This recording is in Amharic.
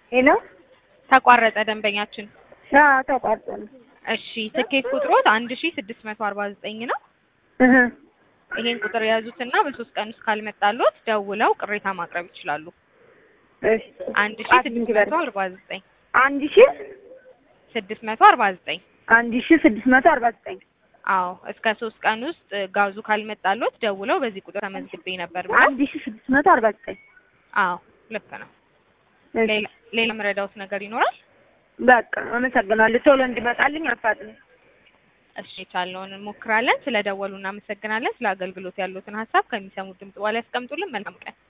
ሄሎ ተቋረጠ ደንበኛችን። አዎ ተቋርጦ ነው። እሺ ትኬት ቁጥሮት አንድ ሺ ስድስት መቶ አርባ ዘጠኝ ነው። እህ ይሄን ቁጥር የያዙትና በሶስት ቀን ውስጥ ካልመጣሎት ደውለው ቅሬታ ማቅረብ ይችላሉ። እሺ አንድ ሺ ቃል ስድስት እንግበር መቶ አርባ ዘጠኝ አንድ ሺ ስድስት መቶ አርባ ዘጠኝ አንድ ሺ ስድስት መቶ አርባ ዘጠኝ አዎ እስከ ሶስት ቀን ውስጥ ጋዙ ካልመጣሎት ደውለው በዚህ ቁጥር ተመዝግቤ ነበር ብለው አንድ ሺ ስድስት መቶ አርባ ዘጠኝ አዎ ልክ ነው። እሺ ሌላ ሌላ መረዳውት ነገር ይኖራል? በቃ አመሰግናለሁ። ቶሎ እንዲመጣልኝ አፋጥኝ። እሺ የቻልነውን እንሞክራለን። ስለ ደወሉ እናመሰግናለን። ስለ አገልግሎት ያሉትን ሀሳብ ከሚሰሙት ድምጽ በኋላ ያስቀምጡልን። መልካም ቀን።